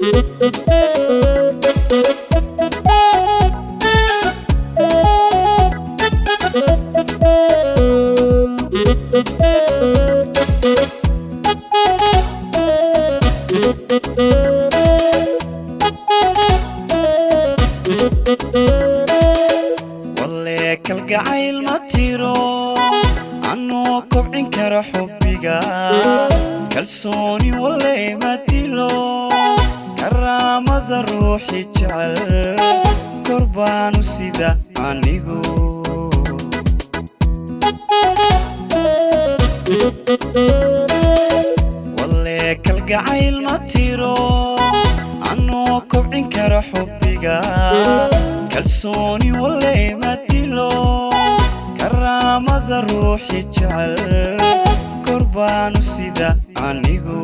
walle kalgacayl ma tiro anoo kobcin kara xubbiga kalsooni walle ma dilo karaamada ruuxi jecel kor baanu sida anigu walle kalgacayl ma tiro anoo kobcin kara xubbiga kalsooni walle ma dilo karaamada ruuxi jecel kor baanu sida anigu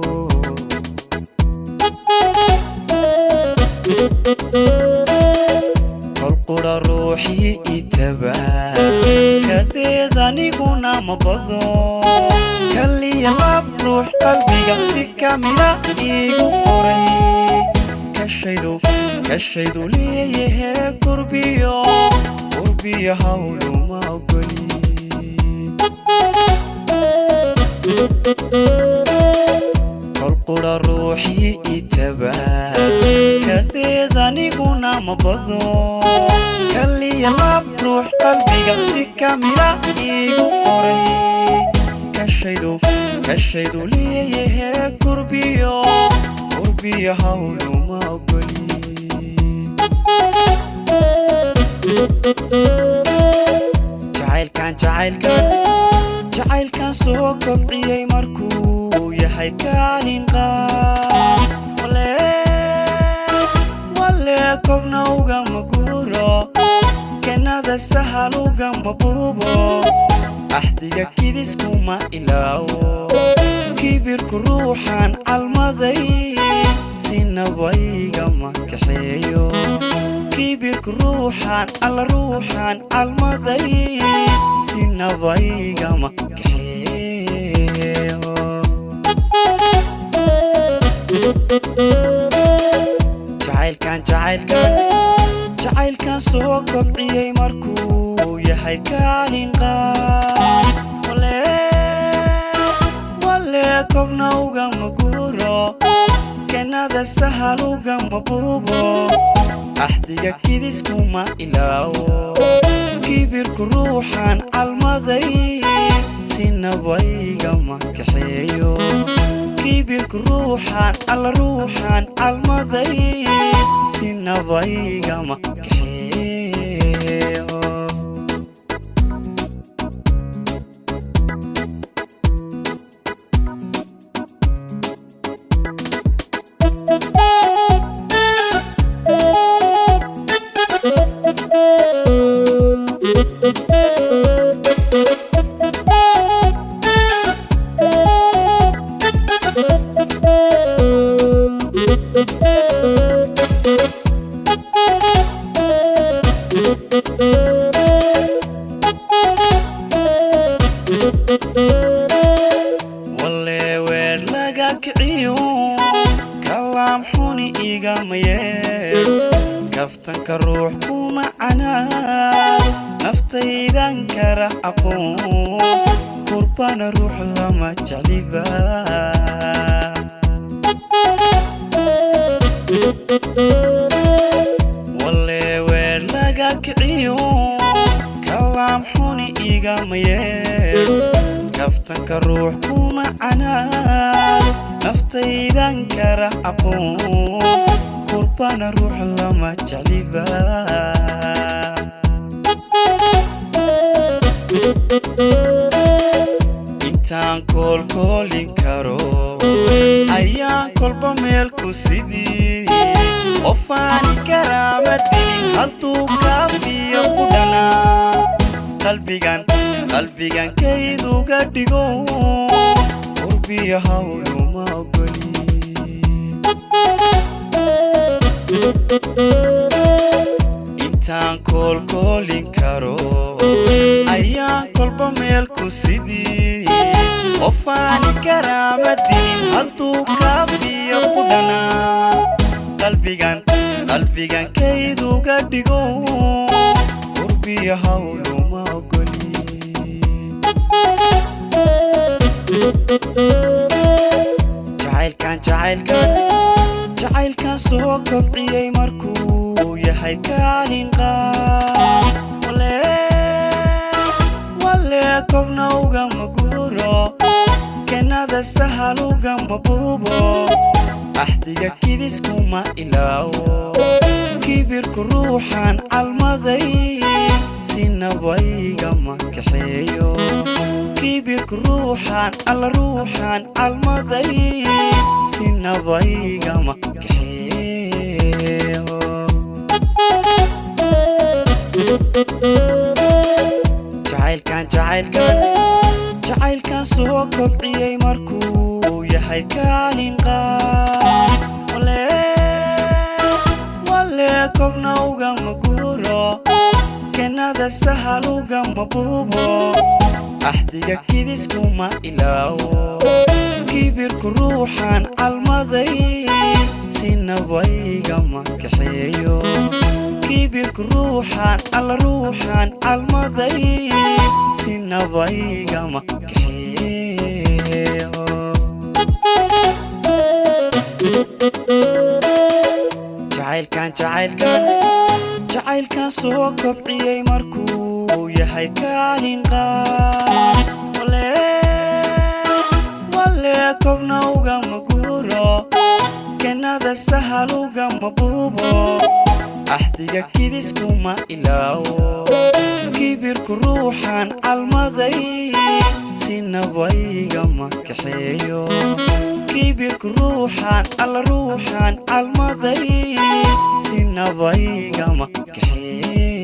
kol qudha ruuxii itaba kadeed aniguna ma bado kaliya lab ruux qalbiga si kamida iigu qoray kashaydu kashaydu leeyahe gurbiyo gurbiyo hawluma ogoli kol qudha ruuxii itaba kadeed aniguna ma bado kaliya lab ruux qalbiga si kamida iigu qoray kashaydu kashaydu leeyahe gurbiyo gurbiyo hawluma ogoli jacaylkan jacaylkan jacaylkan soo kobciyey markuu yahay kaalin qaad wale wale kobna ugama guuro kenada sahal ugama buubo axdiga kidiskuma ilaawo kibirku ruuxan calmaday sinabaygama kaxeeyo kibirku ruuxan alla ruuxan calmaday sinabaygama kaxeeyo jacaylkan jacaylkan jacaylkan soo kobciyey markuu yahay kaalin qaad wale wale kobna ugama guuro kenada sahal ugama buubo axdiga kidiskuma ilaawo kibirku ruuxan calmaday sinabaygama kaxeeyo kibirku ruuxan alla ruuxan calmaday sinabaygama kaxeeyo walle weer laga kiciyo kalaam xuni igama yeel kaftanka ruux kuma canaado naftaydan kara aqoon kurbana ruux lama jecliba walle weer laga kiciyo kalaam xuni igama yeel kaftanka ruux kuma canaado naftaydan kara aqoon kurbana ruux lama jecliba intaan koolkoolin karo ayaan kolba meel ku sidii qofaani karaama dilin hadduu kaafiyo ku dhanaa qalbigan qalbigan kayduga dhigo qurbiyo hawluma ogoli intaan koolkoolin karo ayaan kolba meel ku sidii qofaani karaama dilin hadduu kaafiyo ku dhanaa adigankayduga dhigo qurbiya hawluma ogoli jacaylkan jacaylkan jacaylkan soo kobciyey markuu yahay kaalin qaad wale kobna ugama guuro kenada sahal ugama buubo axdiga kidiskuma ilaawo kibirku ruuxan calmaday sinabaygama kaxeeyo kibirku ruuxan alla ruuxan calmaday sinabaygama kaxeeyo jacaylkan jacaylkan jacaylkan soo kobciyey markuu yahay kaalin qaad wale kobna ugama guuro kenada sahal ugama buubo axdiga kidiskuma ilaawo kibirku ruuxan calmaday sinabaygama kaxeeyo kibirku ruuxan alla ruuxan calmaday sinabaygama kaxeeyo jacaylkan jacaylkan jacaylkan soo kobciyey markuu yahay kaalin qaad wale kobna ugama guuro kenada sahal ugama buubo axdiga kidiskuma ilaawo kibirku ruuxan calmaday sinabaygama kaxeeyo kibirku ruuxan alla ruuxan calmaday sinabaygama kaxeeyo